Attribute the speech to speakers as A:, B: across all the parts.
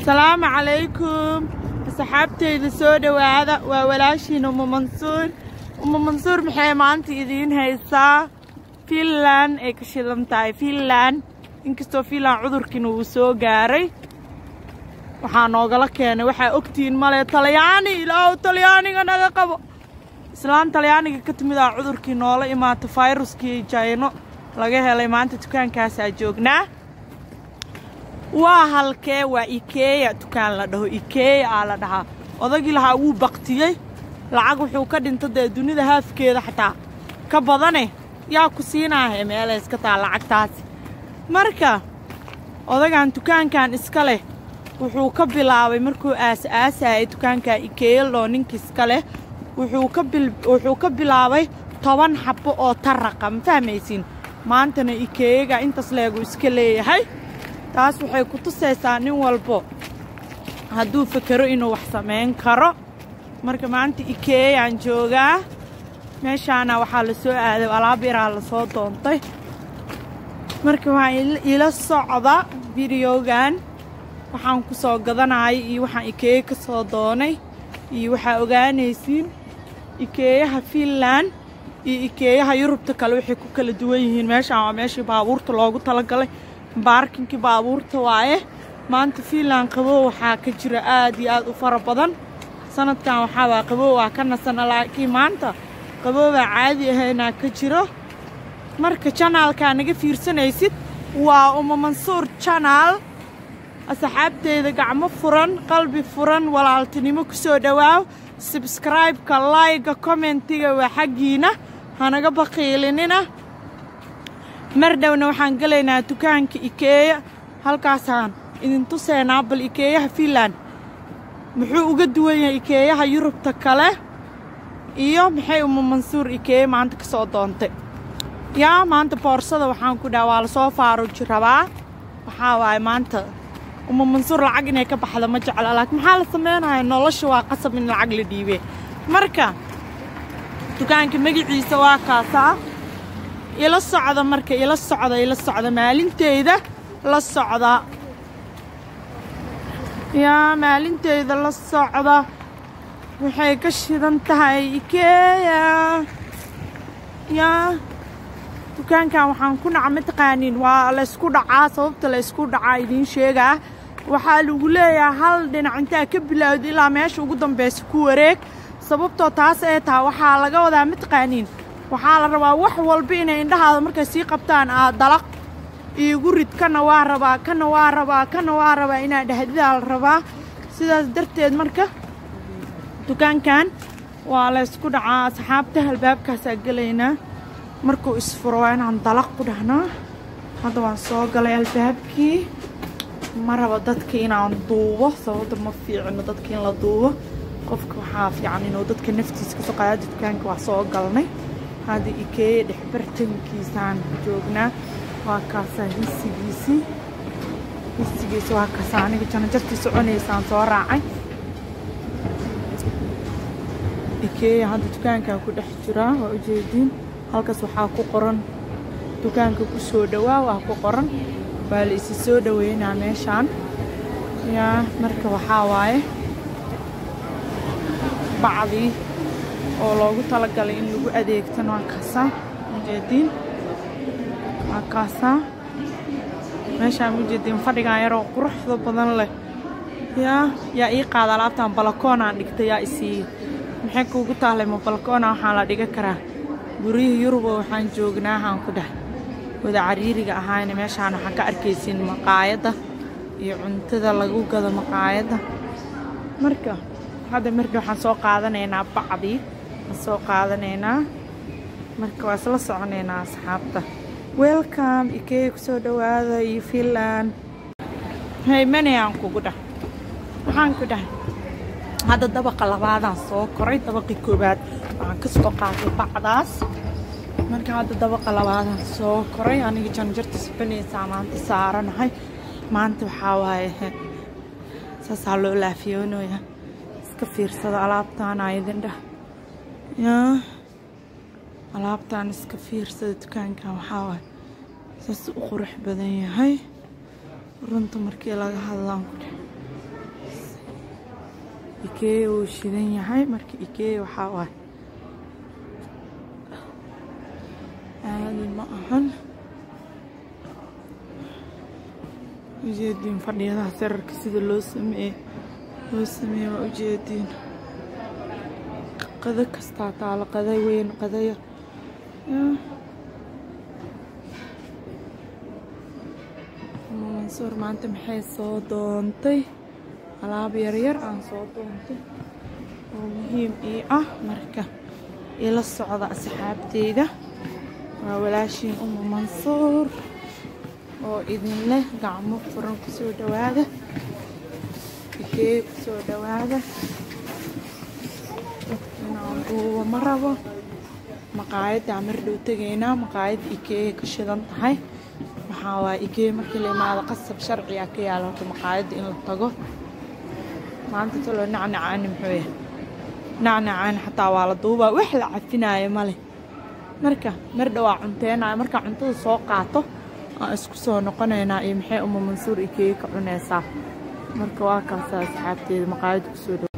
A: asalaamu calaykum asxaabteyda soo dhowaada waa walaashiin uma mansuur uma mansuur maxay maanta idiin haysaa fiinland ay ka shidan tahay fiinland inkastoo fiinland cudurkiina uu soo gaaray waxaa noogala keenay waxaa ogtihiin male talyaani ilaahu talyaaniga naga qabo islaan talyaaniga ka timid aa cudurkii noola imaata fayruskii jayno laga helay maanta dukaankaasaa joognaa waa halkee waa ikeeya dukaan la dhaho ikeeya aa la dhahaa odagii lahaa wuu baktiyey lacag wuxuu ka dhinta dee dunida haafkeeda xataa ka badane yaa ku siinaahe meelay iska taa lacagtaasi marka odagan dukaankan iska leh wuxuu ka bilaabay markuu aas-aasayay dukaanka ikeeya loo ninka iska leh wuxuu ka bilaabay toban xabbo oo taraqa ma fahmaysiin maantana ikeeyaga intaas leegu iska leeyahay taas waxay ku tusaysaa nin walbo hadduu fakero inuu wax samayn karo marka maanta ikeeyaan joogaa meeshaana waxaa la soo aaday alaab yaraa la soo doontay marka waxaan ila socda videogan waxaan ku soo gadanayay iyo waxaan ikeeya ka soo doonay iyo waxaa ogaanaysiin ikeeyaha fiinland iyo ikeeyaha yurubta kale waxay ku kala duwan yihiin meeshaan waa meeshii baabuurta loogu talagalay baarkinkii baabuurta waaye maanta fiinland qabow waxaa ka jira aad iyo aad u fara badan sanadkan waxaa waa qabow waa ka nasana laakiin maanta qaboobaa caadi ahaynaa ka jiro marka janaalkaa naga fiirsanaysid waa uma mansuur janaal asxaabteyda gacmo furan qalbi furan walaaltinimo ku soo dhowaaw sabskraibeka layga kommentiga waa xaggiina hanaga baqiilinina mar dhowna waxaan gelaynaa dukaanka ikeeya halkaasaan idin tusaynaa bal ikeeyaha fiinland muxuu uga duwan yahay ikeeyaha yurubta kale iyo maxay uma mansuur ikeeya maanta ka soo doontay yaa maanta boorsada waxaan ku dhaha waa lasoo faaruji rabaa waxaa waaye maanta uma mansuur lacag inay ka baxda ma jecla laakiin maxaa la sameynaya nolosha waa qasab in lacag la dhiibee marka dukaanka magaciisa waa kaasaa ila socda marka ila socda ila socda maalinteyda la socda yaa maalinteyda la socda waxay ka shidan tahay ikeeya yaa dukaankan waxaan ku naca mataqaaniin waa laysku dhacaa sababta laysku dhacaa idiin sheegaa waxaa lagu leeyahay hal dhinac intaa ka bilowda ilaa meesha ugu dambaysa ku wareeg sababtoo taas ee taha waxaa laga wadaa mataqaaniin waxaa la rabaa wax walba inay indhahaada markay sii qabtaan aad dalaq iigu rid kana waa rabaa kana waa rabaa kana waa rabaa inaa dhahdidaa la rabaa sidaas darteed marka dukaankan waa laysku dhacaa asxaabta albaabkaasaa gelaynaa markuu isfuro waa inaan dalaq ku dhahnaa hadda waan soo galay albaabkii ma rabo dadka inaan duubo sababta ma fiicino dadka in la duubo qofka waxaa fiican inuu dadka naftiisa kasoo qaada dukaanka waa soo galnay hadda ikeeya dhexbartankiisaan joognaa waa kaasaa hisigiisii hisigiisi waa kaasaa aniga janajartii soconaysaan soo raacay ikeeya hadda dukaankaa ku dhex jiraa waa ujeediin halkaas waxaa ku qoran dukaanka ku soo dhowaa waa ku qoran waa la isi soo dhoweynaa meeshaan yaa marka waxaa waaye bacdii oo loogu talagalay in lagu adeegtan waa kaasaa ujeediin waa kaasaa meeshaan ujeediin fadhigan yaroo quruxda badan leh yaa yaa ii qaada alaabtan balakoonaan dhigtay yaa isiiya maxay kuugu taallay ma balakoona waxaa la dhiga karaa guryihii yuruba waxaan joognaa waxaan ku dheh wada cariiriga ahaayna meeshaan waxaan ka arkaysiin maqaayadda iyo cuntada lagu gado maqaayadda marka hadda marka waxaan soo qaadanaynaa bacdii waan soo qaadanaynaa marka waa isla soconaynaa asxaabta welcome ikeeya kusoo dhowaada iyo fiinland haymanayaan kugu dhah waxaan ku dhahay hadda dabaqa labaadaan soo koray dabaqii koowaad waxaan ka soo qaatay bacdaas marka hadda dabaqa labaadaan soo koray aniga janjarta sibanaysaa maanta saaranahay maanta waxaa waaye saasaa loo laafiyoonayaa iska fiirsada alaabtaana idin dheh yaa alaabtaan iska fiirsada dukaankan waxaa waaye saas u qurux badan yahay runta markii laga hadlaan ku dheh ikeeya wuu shidan yahay marka ikeeya waxaa waay caadi ma ahan ujeediin fadhiyadaha sararka sida loo sameeye loo sameeye waa ujeediin qado kastaa taalo qada weyn qada yar mansuur maanta maxay soo doontay alaab yaryar aan soo doontay oo muhiim ii ah marka ila socda asxaabteyda waa walaashiin uma mansuur oo idin leh gacmo furan kusoo dhawaada ikeeya kusoo dhawaada inaan duuba ma rabo maqaayaddaa mar dhow tegaynaa maqaayadda ikeeya ka shidan tahay waxaa waaya ikeeya markii la imaado qasab sharciga ka yaala horta maqaayadda in la tago maanta taloo nacnacaani muxuu yahay nacnacaani xataa waa la duubaa wax la cafinaayo male marka mar dhowaa cunteenayo markaa cuntada soo qaato aan isku soo noqonaynaa iyo maxay uma mansuur ikeeya ka cunaysaa marka waa kaasa asxaabteeda maqaayadda kusoo dhow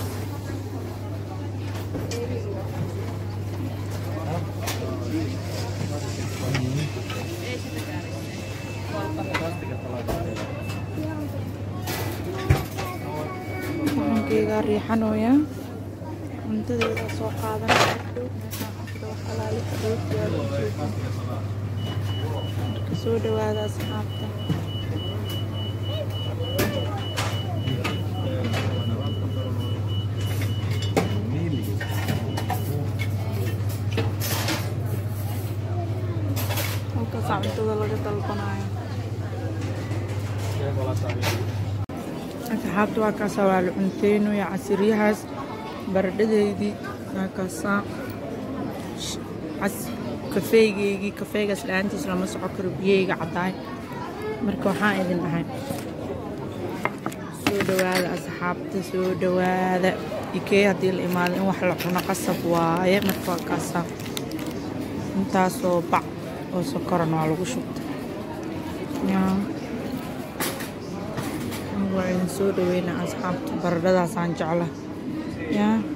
A: waxankeygaa riixanooyaa cuntadeeda soo qaadanaya dhow meeshaan cuntada wax alaali fadhiyo yaalo ujeedin marka soo dhawaada asxaabta halkaasaa cuntada laga dalbanayo asxaabta waa kaasaa waa la cunteynoya casiryahaas baradhadeydii waa kaasaa kafeegeygii kafeegaas la-aantiis lama soco karo biyeyga caddaay marka waxaan idin dhahay soo dhawaada asxaabta soo dhawaada ikee haddii la imaado in wax la cuno qasab waaye marka waa kaasaa intaasoo bac oo sokoran waa lagu shubta waa idin soo dhaweynaa asxaabta baradhadaasaan jecla yaa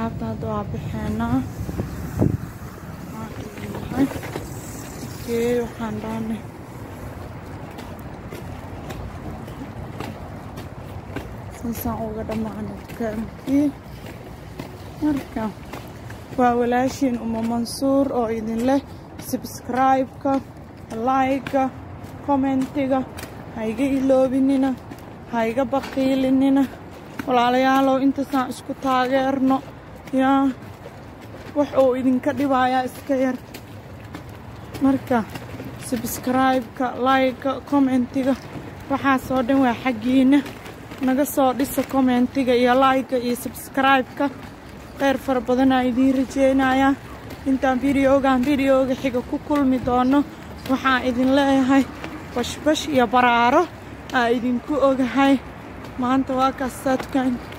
A: asxaabta hadda waa bixeenaa okey waxaan dhaanay saasaan uga dhammaanay dukaankii marka waa walaashiin uma mansuur oo idin leh subscribe-ka like-ga commentiga ha iga iloobinina ha iga baqiilinina walaalayaalow intaasaan isku taageerno yaa wax uu idinka dhibayaa iska yar marka subscribe-ka like-ga commentiga waxaasoo dhan waa xaggiina naga soo dhisa commentiga iyo like-ga iyo subscribe-ka kheyr fara badanaa idiin rajeynayaa intaan videogan videoga xiga ku kulmi doono waxaan idin leeyahay bashbash iyo baraaro aa idinku ogahay maanta waa kaastaa dukaan